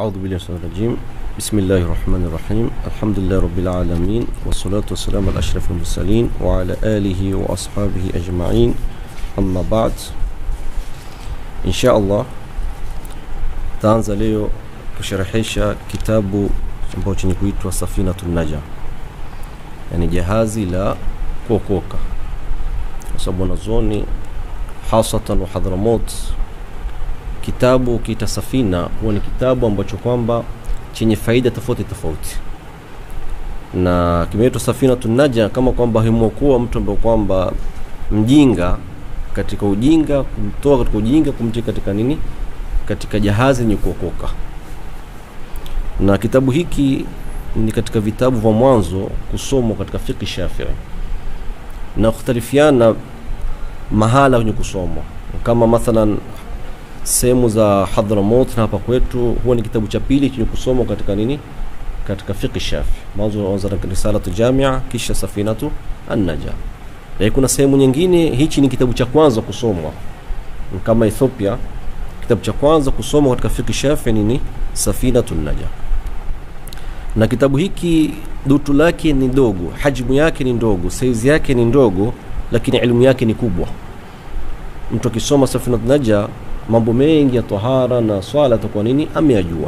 أعوذ بالله من الشيطان الرجيم بسم الله الرحمن الرحيم الحمد لله رب العالمين والصلاة والسلام على أشرف المرسلين وعلى آله وأصحابه أجمعين أما بعد إن شاء الله taanza leo kusherehesha kitabu ambacho chenye kuitwa Safinatu Naja, yani jahazi la kuokoka, kwa sababu wanazuoni hasatan wa Hadhramut, kitabu kiita safina huwa ni kitabu ambacho kwamba chenye faida tofauti tofauti, na kimeitwa Safinatu Naja kama kwamba himwokuwa mtu ambaye kwamba mjinga katika ujinga, kumtoa katika ujinga, kumtia katika nini katika jahazi yenye kuokoka. Na kitabu hiki ni katika vitabu vya mwanzo kusomwa katika fiqh Shafii na kukhtalifiana mahala kwenye kusomwa, kama mathalan sehemu za Hadhramut na hapa kwetu huwa ni kitabu cha pili chenye kusomwa katika nini, katika fiqh Shafii. Mwanzo anza na risalatu jamia, kisha safinatu an-naja. Lakini kuna sehemu nyingine hichi ni kitabu cha kwanza kusomwa, kama Ethiopia kitabu cha kwanza kusoma katika fiqh Shafi ni Safinatun Naja, na kitabu hiki dutu lake ni dogo, hajmu yake ni ndogo, saizi yake ni ndogo, lakini elimu yake ni kubwa. Mtu akisoma Safinatun Naja, mambo mengi ya tahara na swala atakuwa nini ameyajua.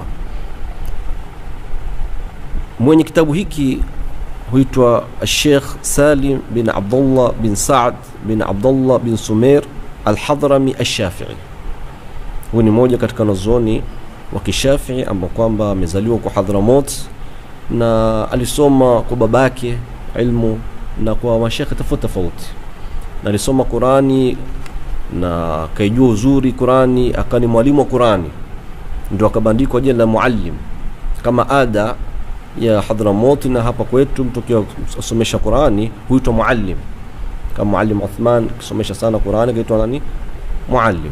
Mwenye kitabu hiki huitwa Sheikh Salim bin Abdullah bin Saad bin Abdullah bin Sumer Al-Hadrami Ash-Shafi'i huyu ni mmoja katika wanazuoni wa kishafii ambao kwamba amezaliwa kwa Hadhramut na alisoma kwa babake ilmu na kwa mashekhe tofauti tofauti, na alisoma Qurani na akaijua uzuri Qurani, akawa ni mwalimu wa Qurani, ndio akabandikwa jina la muallim kama ada ya Hadhramut. Na hapa kwetu mtu akiwa asomesha Qurani huitwa muallim, kama muallim Uthman akisomesha sana Qurani kaitwa nani? Muallim.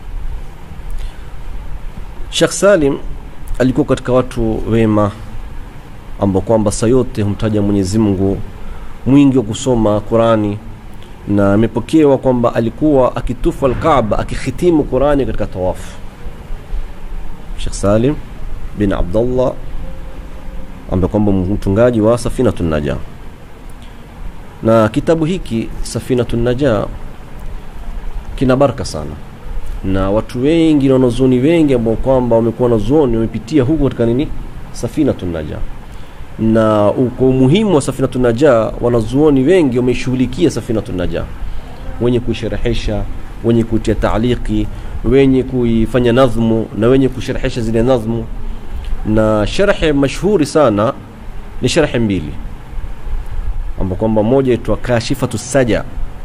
Sheikh Salim alikuwa katika watu wema ambao kwamba saa yote humtaja Mwenyezi Mungu, mwingi wa kusoma Qurani, na amepokewa kwamba alikuwa akitufu Alkaaba akihitimu Qurani katika tawafu. Sheikh Salim bin Abdullah ambaye kwamba mtungaji wa Safinatun Naja, na kitabu hiki Safinatun Naja kina baraka sana na watu wengi na wanazuoni wengi ambao kwamba wamekuwa wanazuoni wamepitia huko katika nini Safinatun Naja, na kwa umuhimu wa Safinatun Naja wanazuoni wengi wameshughulikia Safinatun Naja, wenye kuisherehesha, wenye kutia taaliki, wenye kuifanya nadhmu na wenye kusherehesha zile nadhmu. Na sharhe mashhuri sana ni sharhe mbili ambao kwamba moja itwa Kashifatu Saja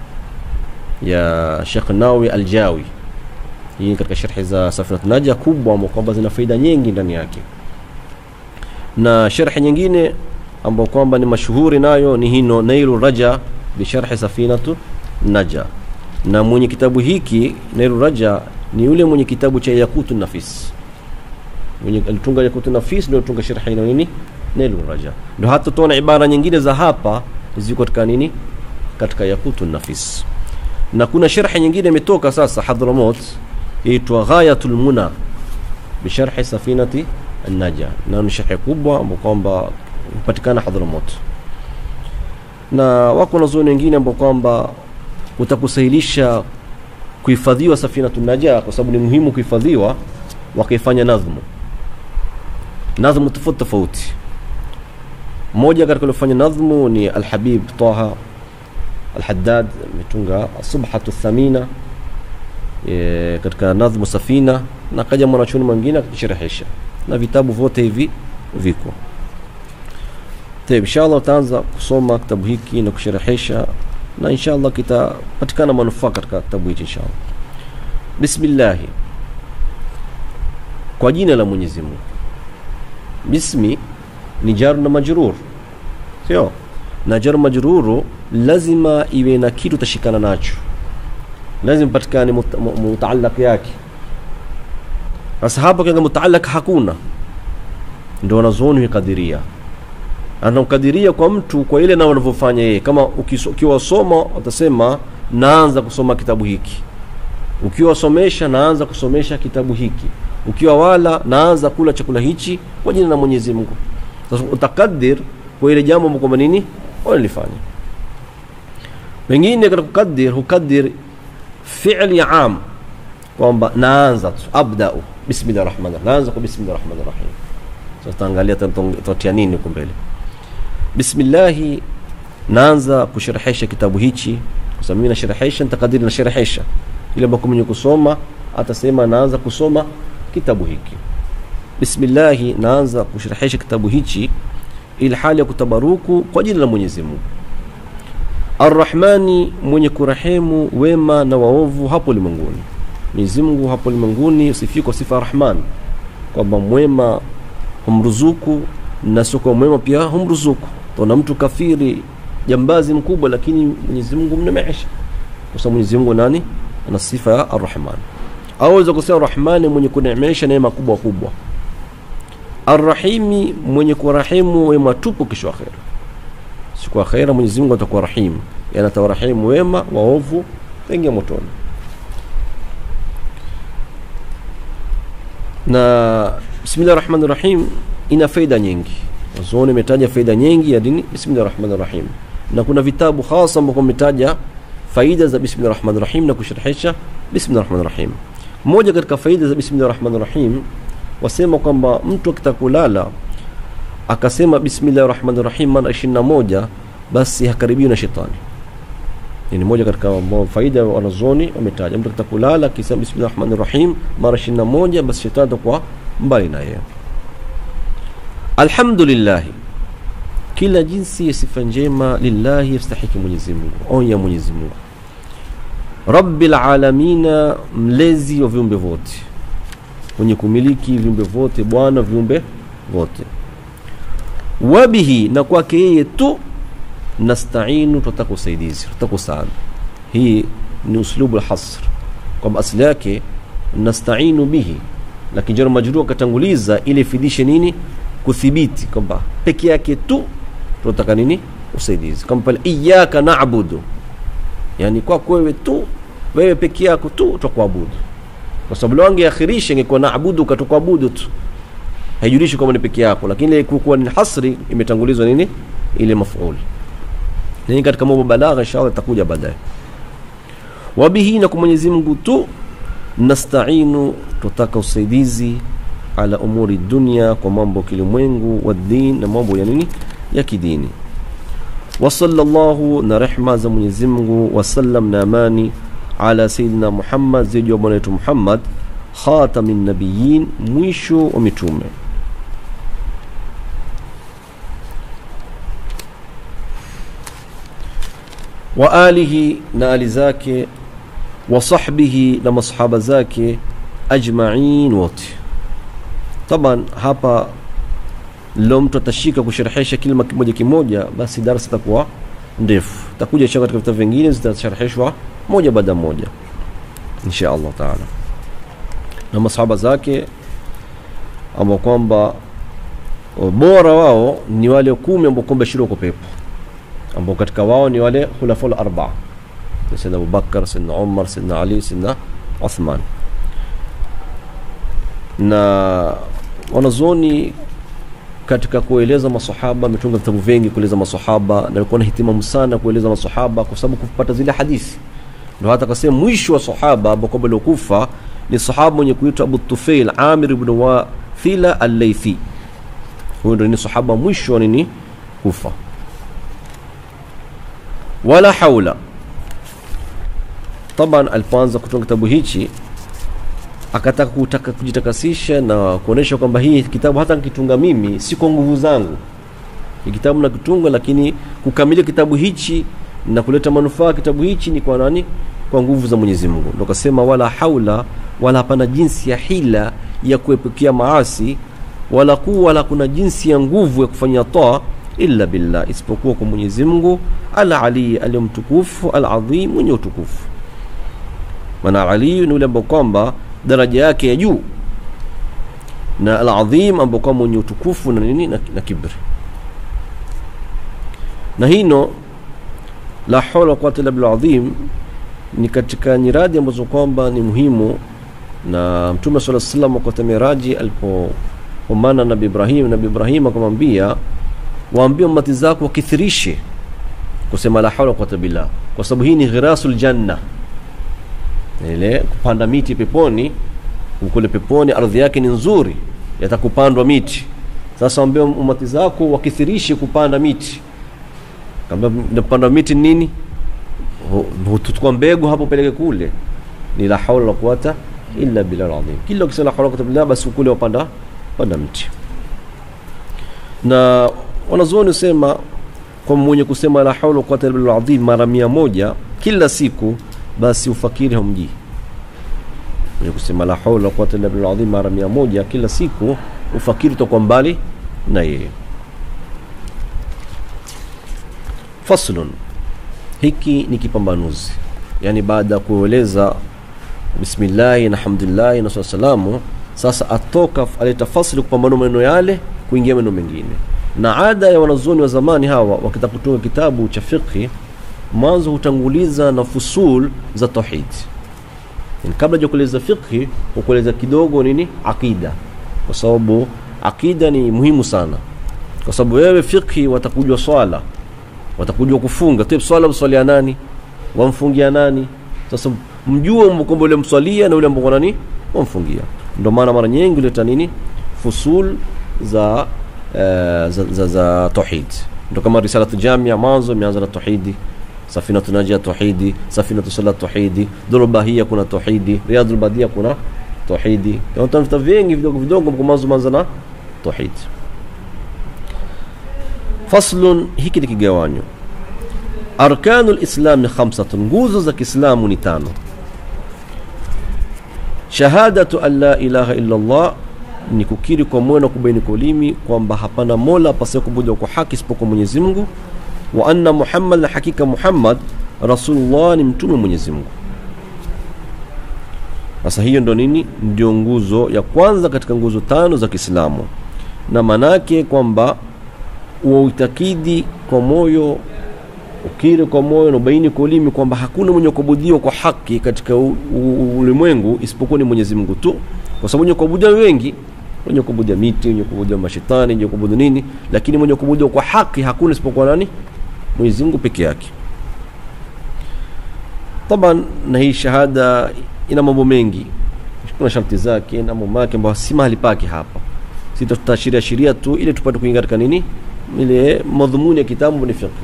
ya Sheikh Nawi Aljawi hii katika sharhi za Safinat Naja kubwa ambao kwamba zina faida nyingi ndani yake, na sharhi nyingine ambao kwamba ni mashuhuri nayo ni hino Nailu Raja bi sharhi Safinatu Naja, na mwenye kitabu hiki Nailu Raja ni yule mwenye kitabu cha Yakutu Nafis, mwenye alitunga Yakutu Nafis ndio alitunga sharhi ina nini Nailu Raja, ndio hata tuona ibara nyingine za hapa ziko katika nini katika Yakutu Nafis, na kuna sharhi nyingine imetoka sasa Hadhramut itwa Ghayatul Muna bisharhi Safinati An-Naja, na ni sharhi kubwa ambao kwamba hupatikana Hadhramut, na wako wanazuoni wengine ambao kwamba utakusahilisha kuhifadhiwa Safinatu Naja kwa sababu ni muhimu kuhifadhiwa, wakaifanya nadhmu nadhmu tofauti tofauti. Mmoja katika waliofanya nadhmu ni Alhabib Taha Alhaddad, ametunga Subhatu Thamina E, katika nadhmu Safina na kaja mwanachuoni mwingine akisherehesha na vitabu vyote hivi viko tayeb. Inshallah utaanza kusoma kitabu hiki na kusherehesha, na inshallah kitapatikana manufaa katika kitabu hiki inshallah. Bismillah, kwa jina la Mwenyezi Mungu. Bismi ni jar na majrur, sio? Na jar majruru lazima iwe na kitu tashikana nacho lazima patikane mutaalaq yake. Sasa hapa kanga mutaalaq hakuna, ndio wanazuoni kadiria anamkadiria kwa mtu kwa ile na wanavyofanya yeye. Kama ukiwasoma utasema naanza kusoma kitabu hiki, ukiwasomesha naanza kusomesha kitabu hiki, ukiwa wala naanza kula chakula hichi kwa jina la Mwenyezi Mungu sasa utakadir kwa ile jambo kwamba nini unalifanya wengine katika kukadir hukadir fi'li am kwamba naanza tu abda'u bismillah rahman naanza kwa bismillah rahman rahim sasa tutaangalia tutatia nini huko mbele bismillah naanza kusherehesha kitabu hichi kwa sababu mimi nasherehesha nitakadiri nasherehesha ile ambako mwenye kusoma atasema naanza kusoma kitabu hiki bismillah naanza kusherehesha kitabu hichi ili hali ya kutabaruku kwa jina la Mwenyezi Mungu Arrahmani mwenye kurehemu wema na waovu hapo ulimwenguni Mwenyezi Mungu hapo ulimwenguni usifiwe kwa sifa Rahman kwamba mwema humruzuku na sio mwema pia humruzuku tuna mtu kafiri jambazi mkubwa lakini Mwenyezi Mungu mnemeesha kwa sababu Mwenyezi Mungu nani ana sifa ya Arrahman aweza kusema Rahmani mwenye kuneemesha neema kubwa kubwa Arrahimi mwenye kurahemu wema tupu kesho akhera siku akhera Mwenyezi Mungu atakuwa rahim yani atawarahimu wema waovu wengi motoni na bismillah rahmani rahim ina faida nyingi wazuoni imetaja faida nyingi ya dini bismillah rahmani rahim na kuna vitabu hasa ambavyo vimetaja faida za bismillah rahmani rahim na kusharhisha bismillah rahmani rahim moja katika faida za bismillah rahmani rahim wasema kwamba mtu akitaka kulala akasema bismillah rahmani rahim mara 21 basi hakaribiwi na shetani ni moja katika faida wanazuoni wametaja mtu akitaka kulala akisema bismillah rahmani rahim mara 21 basi shetani atakuwa mbali na yeye alhamdulillah kila jinsi ya sifa njema lillahi yastahiki Mwenyezi Mungu onya Mwenyezi Mungu rabbil alamina mlezi wa viumbe vote mwenye kumiliki viumbe vote bwana viumbe vote wabihi na kwake yeye tu nastainu tutaka usaidizi tutaka sana hii ni uslubu alhasr kwamba asili yake nastainu bihi lakini jaro majrur akatanguliza ili ifidishe nini kuthibiti kwamba peke yake tu tunataka nini usaidizi kama pale iyyaka na'budu yani kwako wewe tu wewe peke yako tu tutakuabudu kwa sababu leo angeakhirisha ingekuwa naabudu katukuabudu tu haijulishi kwamba ni peke yako lakini ile kuwa ni hasri imetangulizwa nini ile maf'ul nini katika mambo balagha inshallah itakuja baadaye wabihi na kwa Mwenyezi Mungu tu nastainu tutaka usaidizi ala umuri dunya kwa mambo kilimwengu wa din na mambo ya nini ya kidini wa sallallahu na rehma za Mwenyezi Mungu wasallam na amani ala sayidina Muhammad ziji wa bwana wetu Muhammad khatamin nabiyin mwisho wa mitume wa alihi na ali zake wa sahbihi na masahaba zake ajma'in wote taban hapa leo mtu atashika kusherehesha kilima kimoja kimoja basi darasa itakuwa ndefu takuja insha katika vitabu vingine zitashareheshwa moja baada moja insha Allah taala na masahaba zake ambao kwamba bora wao ni wale kumi ambao kwamba shiro kwa pepo ambao katika wao ni wale khulaful arba'a Sayyidina Abu Bakar, Sayyidina Umar, Sayyidina Ali, Sayyidina Uthman. Na wanazuoni katika kueleza masahaba ametunga vitabu vingi kueleza masahaba na alikuwa na hitimamu sana kueleza masahaba kwa sababu kupata zile hadithi ndio hata kasema mwisho wa sahaba ambao kwamba aliokufa ni sahaba mwenye kuitwa Abu Tufail Amir ibn Wathila al-Laythi huyo ndio ni sahaba mwisho nini kufa wala haula taban alipoanza kutunga kitabu hichi akataka kutaka kujitakasisha na kuonesha kwamba hii kitabu hata nikitunga mimi si kwa nguvu zangu ni kitabu nakitunga lakini kukamilia kitabu hichi na kuleta manufaa kitabu hichi ni kwa nani kwa nguvu za Mwenyezi Mungu ndio kasema wala haula wala hapana jinsi ya hila ya kuepukia maasi wala kuwa wala kuna jinsi ya nguvu ya kufanya taa illa billah isipokuwa kwa Mwenyezi Mungu al-Ali aliyemtukufu al-azim mwenye utukufu maana Ali ni yule ambaye kwamba daraja yake ya juu na al-azim ambaye kwamba mwenye utukufu na nini na, na kibri na hino la hawla quwwata illa billah azim ni katika nyiradi ambazo kwamba ni muhimu na mtume sala salam wakati miraji alipoomana nabi ibrahim nabi ibrahim akamwambia waambie umati zako wakithirishe kusema la haula quwata billah kwa sababu hii ni ghirasul janna ile kupanda miti peponi kule peponi ardhi yake ni nzuri yatakupandwa miti sasa waambie umati zako wakithirishe kupanda miti kama kupanda miti ni nini hutuchukua mbegu hapo peleke kule ni la haula la quwata illa billah alazim kila ukisema la haula quwata billah basi kule wapanda panda mti na wanazuoni husema kwa mwenye kusema la haula quwata illa billah alazim mara mia moja kila siku basi ufakiri hamjii mwenye kusema la haula quwata illa billah alazim mara mia moja kila siku ufakiri utakuwa mbali na yeye faslun hiki ni kipambanuzi yani baada ya kueleza bismillahi na hamdulillahi na salamu sasa atoka aleta fasli kupambanua maneno yale kuingia maneno mengine na ada ya wanazuoni wa zamani hawa wakitaka kutunga kitabu cha fiqhi mwanzo hutanguliza na fusul za tauhid yani kabla ya kueleza fiqhi hukueleza kidogo nini aqida kwa sababu aqida ni muhimu sana kwa sababu wewe fiqhi watakujua swala watakujua kufunga tip swala mswalia nani wamfungia nani sasa mjue kwamba ule mswalia na ule ambao nani wamfungia ndio maana mara nyingi huleta nini fusul za uh, za, za, za tauhid ndio kama risalatu jamia mwanzo imeanza na tauhidi safinatu najia tauhidi safinatu salat tauhidi dhulbahia kuna tauhidi riyadul badia kuna tauhidi utafuta vingi vidogo vidogo kwa mwanzo manza na tauhid faslun hiki ni kigawanyo arkanu lislami khamsatun nguzo za kiislamu ni tano shahadatu an la ilaha illa allah ni kukiri kwa moyo na kubaini kwa ulimi kwamba hapana mola apasaye kubudiwa kwa haki isipokuwa mwenyezi mungu wa anna muhammad na hakika muhammad rasulullah ni mtume mwenyezi mungu sasa hiyo ndo nini ndio nguzo ya kwanza katika nguzo tano za kiislamu na manake kwamba uitakidi kwa moyo ukiri kwa moyo na ubaini kwa ulimi kwamba hakuna mwenye kuabudiwa kwa haki katika ulimwengu isipokuwa ni Mwenyezi Mungu tu, kwa sababu wenye kuabudiwa wengi, wenye kuabudia miti, wenye kuabudia mashetani, wenye kuabudu nini, lakini mwenye kuabudiwa kwa haki hakuna isipokuwa nani? Mwenyezi Mungu peke yake. Taban, na hii shahada ina mambo mengi, kuna sharti zake na mambo yake ambayo si mahali pake hapa. Sisi tutaashiria shiria tu ili tupate kuingia katika nini ile madhumuni ya kitabu ni fiqh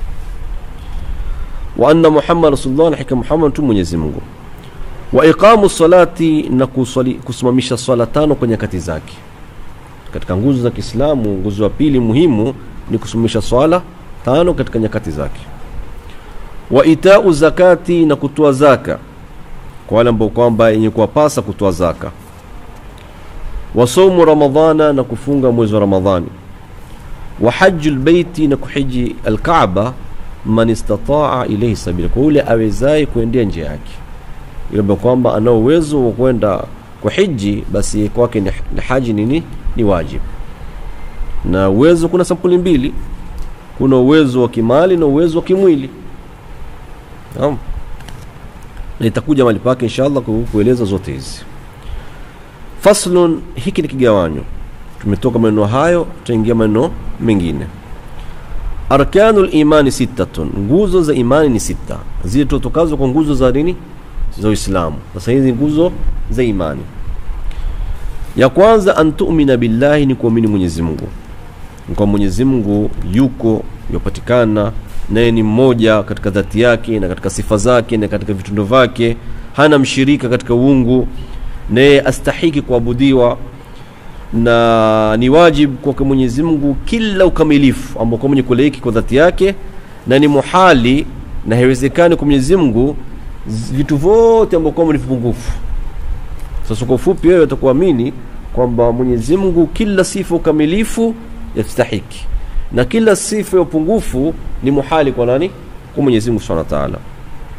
wa anna muhammad rasulullah na hakika muhammad tu mwenyezi mungu wa iqamu salati na kuswali, kusimamisha swala tano kwa nyakati zake katika nguzo za kiislamu nguzo ya pili muhimu ni kusimamisha swala tano katika nyakati zake wa itau zakati na kutoa zaka kwa wale ambao kwamba yenye kuwapasa kutoa zaka wa saumu ramadhana na kufunga mwezi wa ramadhani wa haju lbeiti na kuhiji alkaaba man istataa ilaihi sabila kwa yule awezaye kuendea njia yake yule kwamba ana uwezo wa kwenda kwa hiji basi kwake ni, ni haji nini ni wajib na uwezo kuna sampuli mbili kuna uwezo wa kimali na uwezo wa kimwili naam na itakuja mali pake inshallah kueleza zote hizi faslun hiki ni kigawanyo tumetoka maneno hayo tutaingia maneno mengine arkanu limani sittatun nguzo za imani ni sita zile tutokazo kwa nguzo za nini za uislamu sasa hizi nguzo za imani ya kwanza an tumina billahi ni kuamini mwenyezi mungu kwa mwenyezi mungu yuko yupatikana naye ni mmoja katika dhati yake na katika sifa zake na katika vitendo vyake hana mshirika katika uungu naye astahiki kuabudiwa na ni wajibu kwake Mwenyezi Mungu kila ukamilifu ambao kwa mwenye kulaiki kwa dhati yake, na ni muhali na haiwezekani kwa Mwenyezi Mungu vitu vyote ambao kwamba ni vipungufu. Sasa kwa ufupi, wewe utakuamini kwamba Mwenyezi Mungu kila sifa ukamilifu yastahiki na kila sifa ya upungufu ni muhali kwa nani? Kwa Mwenyezi Mungu Subhanahu wa Ta'ala.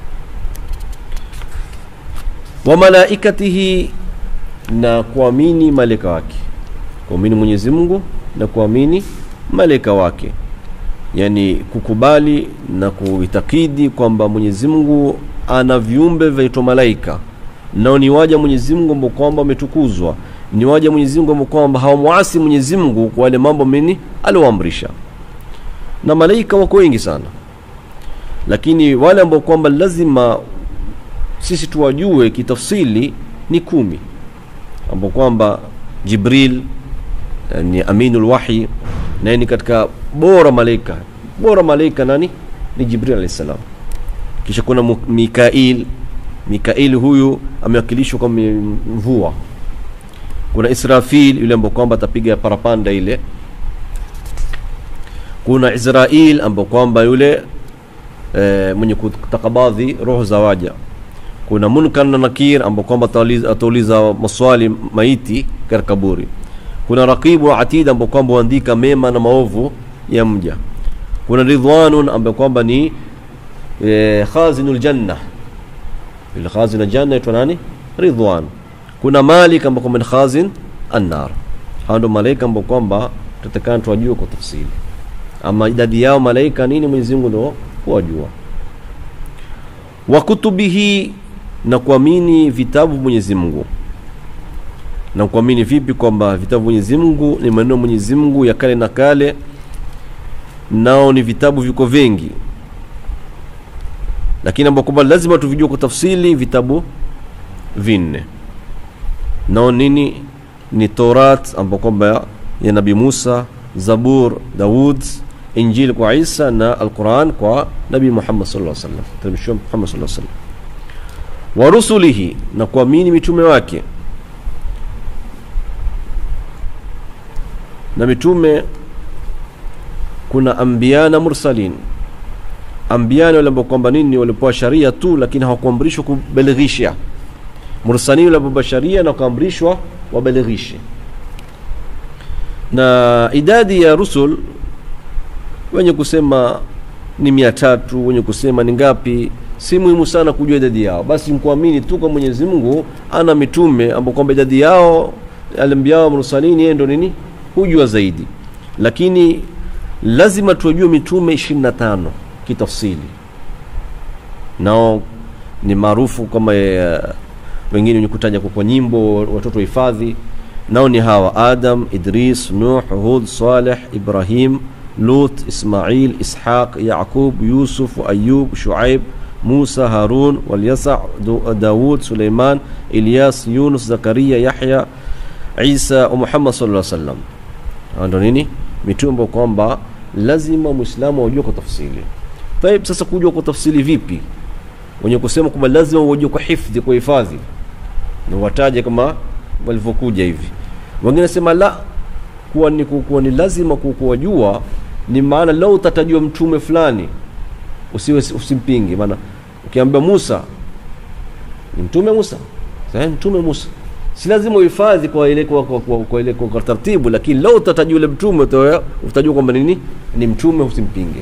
Wa malaikatihi, na kuamini malaika wake kuamini Mwenyezi Mungu na kuamini malaika wake, yani kukubali na kuitakidi kwamba Mwenyezi Mungu ana viumbe vyaitwa malaika nao ni waja Mwenyezi Mungu ambao kwamba wametukuzwa ni waja Mwenyezi Mungu ambao kwamba hawamwasi Mwenyezi Mungu kwa wale mambo meni alioamrisha na malaika wako wengi sana lakini wale ambao kwamba lazima sisi tuwajue kitafsili ni kumi ambao kwamba Jibril eh, ni aminul wahi naye ni katika bora malaika bora malaika nani ni Jibril alayhi salam kisha kuna Mu- Mikail Mikail huyu amewakilishwa kama mvua kuna Israfil yule ambao kwamba atapiga parapanda ile kuna Israel ambao kwamba yule e, mwenye kutakabadhi roho za waja kuna Munkar na Nakir ambao kwamba atauliza- atauliza maswali maiti katika kaburi kuna Raqibu wa Atid ambao kwamba huandika mema na maovu ya mja kuna Ridwanun ambao kwamba ni e, khazinul janna yule khazin janna aitwa nani Ridwan kuna Malik ambao kwamba ni khazin annar hao ndio malaika ambao kwamba tutakana tuwajue kwa tafsiri ama idadi yao malaika nini Mwenyezi Mungu ndio huwajua wa kutubihi na kuamini vitabu Mwenyezi Mungu na kuamini vipi kwamba vitabu Mwenyezi Mungu ni maneno ya Mwenyezi Mungu ya kale na kale nao ni vitabu viko vingi lakini ambao kwamba lazima tuvijue kwa tafsiri vitabu vinne nao nini ni Torat ambao kwamba ya Nabii Musa Zabur Daud Injili kwa Isa na Al-Quran kwa Nabii Muhammad sallallahu alaihi wasallam teremshiwa Muhammad sallallahu alaihi wasallam wa rusulihi na kuamini mitume wake na mitume kuna anbiya na mursalin anbiya ni wale ambao kwamba nini walipewa sharia tu lakini hawakuamrishwa kubalighisha mursalin wale ambao sharia na kuamrishwa wabalighishe na idadi ya rusul wenye kusema ni mia tatu wenye kusema ni ngapi si muhimu sana kujua idadi yao basi mkuamini tu kwa mwenyezi mungu ana mitume ambao kwamba idadi yao alambiao mursalini yeye ndo nini hujua zaidi lakini lazima tuwajue mitume 25 kitafsili nao ni maarufu kama eh, wengine wenye kutaja kwa kwa nyimbo watoto hifadhi nao ni hawa adam idris nuh hud saleh ibrahim lut ismail ishaq yaqub yusuf ayub shuaib musa harun walyasa Du- daud suleiman ilyas yunus zakaria yahya isa wa muhammad sallallahu alaihi wasallam Hawa ndo nini mitume ambao kwamba lazima muislamu aujue kwa tafsiri taib sasa kujua kwa tafsiri vipi wenye kusema kwamba lazima uwajue kwa hifdhi kwa hifadhi na wataje kama walivyokuja hivi wengine sema la kuwa ni, kuwa ni lazima ku- kuwajua ni maana lau utatajua mtume fulani usiwe usimpinge maana ukiambia Musa ni mtume Musa sasa mtume Musa si lazima uhifadhi kwa ile kwa, kwa, kwa, kwa ile kwa, kwa taratibu lakini lau utatajua yule mtume uta- utajua kwamba nini ni mtume usimpinge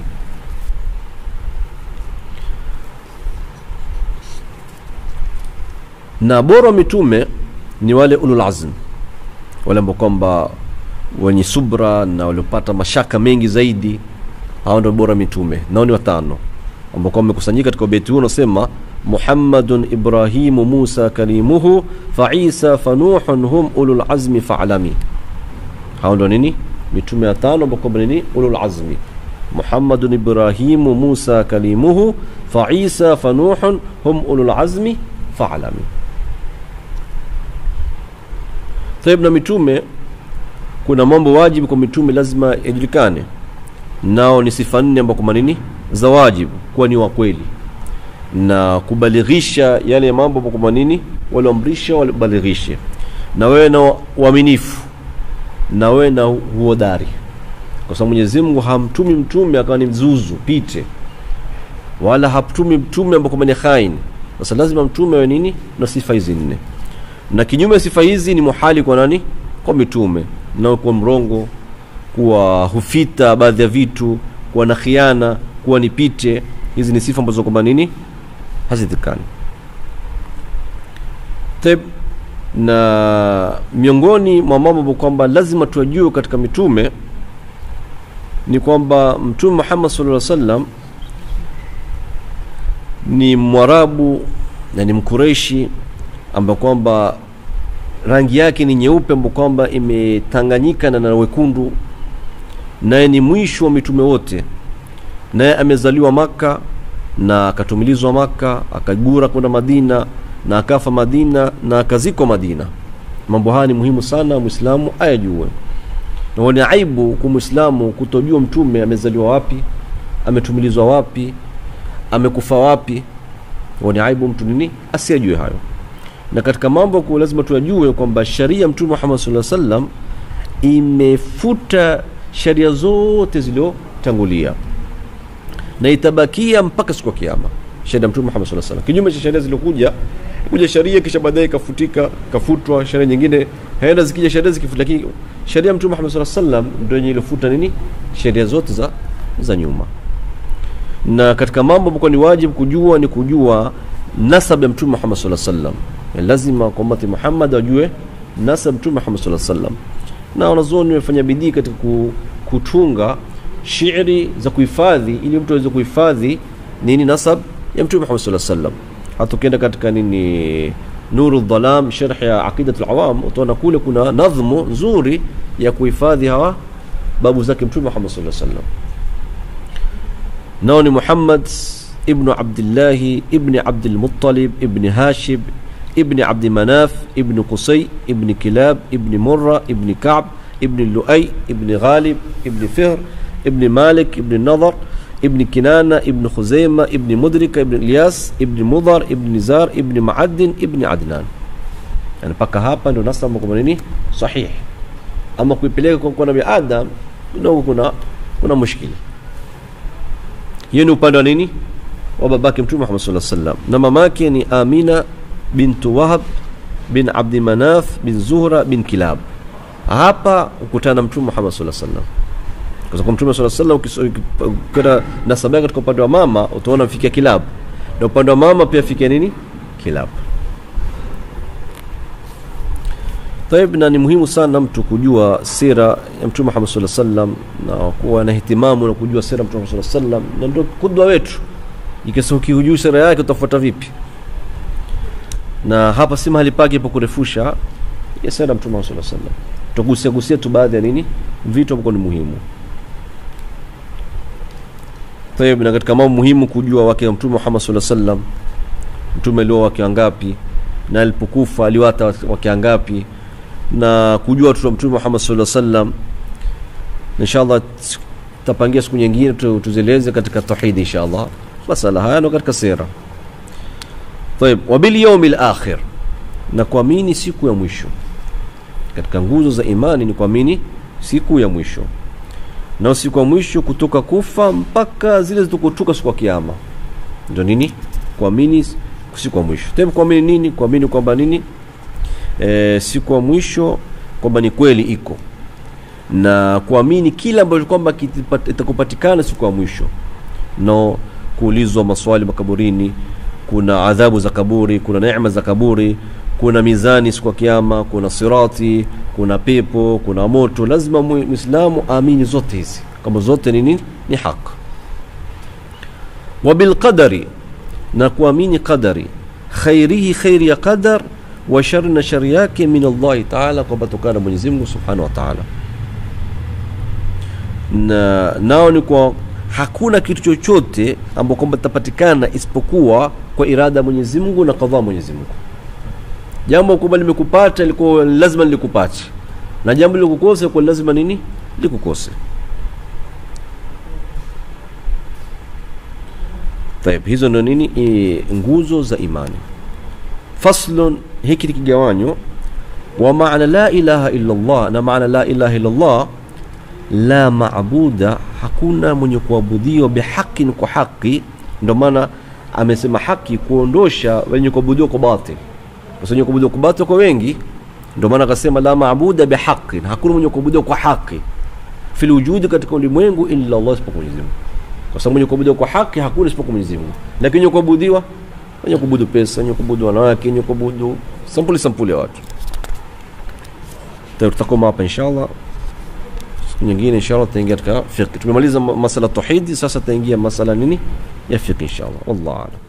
na bora wa mitume ni wale ulul azm wale ambao kwamba wenye subra na waliopata mashaka mengi zaidi hao ndio bora mitume nao ni watano ambao kwamba wamekusanyika katika beti huu unasema muhammadun ibrahimu musa kalimuhu fa isa fa nuhun hum ulul azmi fa'lami hao ndio nini mitume watano ambao kwamba nini ulul azmi muhammadun ibrahimu musa kalimuhu fa isa fa nuhun hum ulul azmi fa'lami Taib na mitume kuna mambo wajibu kwa mitume lazima yajulikane nao ni sifa nne ambao kwa nini za wajibu kuwa ni wa kweli na kubalighisha yale mambo ambao kwa nini walioamrisha walibalighishe na wewe na uaminifu na wewe na uhodari kwa sababu Mwenyezi Mungu hamtumi mtume akawa ni mzuzu pite wala hamtumi mtume ambao kwa ni khain sasa lazima mtume awe nini na sifa hizi nne na kinyume ya sifa hizi ni muhali kwa nani kwa mitume na kuwa mrongo kuwa hufita baadhi ya vitu kuwa na khiana kuwa ni pite hizi ni sifa ambazo kwamba nini hazidhikani Teb, na miongoni mwa mambo ambayo kwamba lazima tuajue katika mitume ni kwamba mtume Muhammad sallallahu alaihi wasallam ni mwarabu na ni mkureshi ambayo kwamba rangi yake ni nyeupe ambayo kwamba imetanganyika na na wekundu naye ni mwisho wa mitume wote naye amezaliwa maka na akatumilizwa maka akagura kwenda madina na akafa madina na akazikwa madina mambo haya ni muhimu sana mwislamu ayajue na ni aibu kwa mwislamu kutojua mtume amezaliwa wapi ametumilizwa wapi amekufa wapi ni aibu mtu nini asiyajue hayo na katika mambo kwa lazima tuyajue kwamba sharia mtume Muhammad sallallahu alaihi wasallam imefuta sharia zote zilizotangulia na itabakia mpaka siku ya kiyama sharia mtume Muhammad sallallahu alaihi wasallam kinyume cha sharia zilizokuja kuja sharia kisha baadaye ikafutika kafutwa sharia nyingine haenda zikija sharia zikifuta lakini sharia mtume Muhammad sallallahu alaihi wasallam ndio yenye ilifuta nini sharia zote za za nyuma na katika mambo ambayo ni wajibu kujua ni kujua nasab ya mtume Muhammad sallallahu alaihi wasallam lazima kwa ummati Muhammad wajue nasab mtume Muhammad sallallahu alaihi wasallam na wanazuoni wamefanya bidii katika kutunga shairi za kuhifadhi ili mtu aweze kuhifadhi nini nasab ya mtume Muhammad sallallahu alaihi wasallam hata ukienda katika nini nuru dhalam sharh ya aqidat alawam utaona kule kuna nadhmu nzuri ya kuhifadhi hawa babu zake mtume Muhammad sallallahu alaihi wasallam nao ni Muhammad ibn Abdullah ibn Abdul Muttalib ibn Hashib ibn Abd Manaf ibn Qusay ibn Kilab ibn Murra ibn Ka'b ibn Lu'ay ibn Ghalib ibn Fihr ibn Malik ibn Nadar ابن كنانة ابن خزيمة ابن مدركة ابن الياس ابن مضر ابن نزار ابن معدن ابن عدنان yani mpaka hapa ndio nasaba kwa nini sahih ama kuipeleka kwa, kwa nabii adam kidogo kuna kuna mushkili hiyo ni upande wa nini wa babake mtume Muhammad sallallahu alaihi wasallam na mamake ni Amina bintu Wahab bin Abdi Manaf bin Zuhra bin Kilab hapa ukutana na mtume Muhammad sallallahu alaihi wasallam kwa sababu mtume sallallahu alaihi wasallam ukikwenda nasaba katika upande wa mama utaona mfikia Kilab na upande wa mama pia fikia nini Kilab Taib, na ni muhimu sana mtu kujua sira ya Mtume Muhammad sallallahu alaihi wasallam na kuwa na hitimamu na kujua sira ya Mtume Muhammad sallallahu alaihi wasallam, na ndio kudwa wetu. Ikisa ukihujui sira yake utafuata vipi? Na hapa si mahali pake pa kurefusha ya sira ya Mtume Muhammad sallallahu alaihi wasallam. Tutagusia gusia tu baadhi ya nini vitu ambavyo ni muhimu. Taib, na katika mambo muhimu kujua wake wa Mtume Muhammad sallallahu alaihi wasallam, mtume alioa wake wangapi na alipokufa aliwata wake wangapi na kujua watoto wa mtume Muhammad sallallahu alaihi wasallam. Inshallah tutapangia siku nyingine tuzieleze katika tauhid inshallah. Masala haya ndo katika sira. Tayeb, wa bil yawmil akhir, na kuamini siku ya mwisho. Katika nguzo za imani ni kuamini siku ya mwisho, na siku ya mwisho kutoka kufa mpaka zile zitakotoka siku ya kiyama, ndio nini? Kuamini siku ya mwisho. Tayeb, kuamini nini? Kuamini kwamba nini e, siku ya mwisho kwamba ni kweli iko na kuamini kila ambacho kwamba itakupatikana siku ya mwisho no kuulizwa maswali makaburini kuna adhabu za kaburi kuna neema za kaburi kuna mizani siku ya kiyama kuna sirati kuna pepo kuna moto lazima muislamu aamini zote hizi kama zote ni nini ni haq wa bilqadari na kuamini qadari khairihi khairi ya qadar wa shari na shari yake min Allahi taala, kwamba tokana Mwenyezi Mungu subhanahu wa taala. Na nao ni kwa hakuna kitu chochote ambao kwamba tapatikana isipokuwa kwa irada ya Mwenyezi Mungu na kadhaa Mwenyezi Mungu. Jambo kwamba limekupata ilikuwa lazima likupate, na jambo likukose kwa lazima nini likukose. Taib, hizo ndio nini e, nguzo za imani. Faslun, hiki ni kigawanyo wa maana la ilaha illa Allah, na maana la ilaha illa Allah, la maabuda, hakuna mwenye kuabudiwa bihaqin, kwa haki. Ndio maana amesema haki kuondosha wenye kuabudiwa kwa batil, kwa wenye kuabudiwa kwa batil kwa wengi. Ndio maana akasema la maabuda bihaqin, hakuna mwenye kuabudiwa kwa haki fil wujudi, katika ulimwengu illa Allah, isipokuwa Mwenyezi Mungu, kwa sababu mwenye kuabudiwa kwa haki hakuna isipokuwa Mwenyezi Mungu, lakini mwenye kuabudiwa wenye kuabudu pesa, wenye kuabudu wanawake, wenye kuabudu sampuli sampuli ya watu. Tutakoma hapa inshallah. Siku nyingine inshallah tutaingia katika fiqh. Tumemaliza masala tauhidi, sasa tutaingia masala nini ya fiqh inshallah. Wallahu a'lam.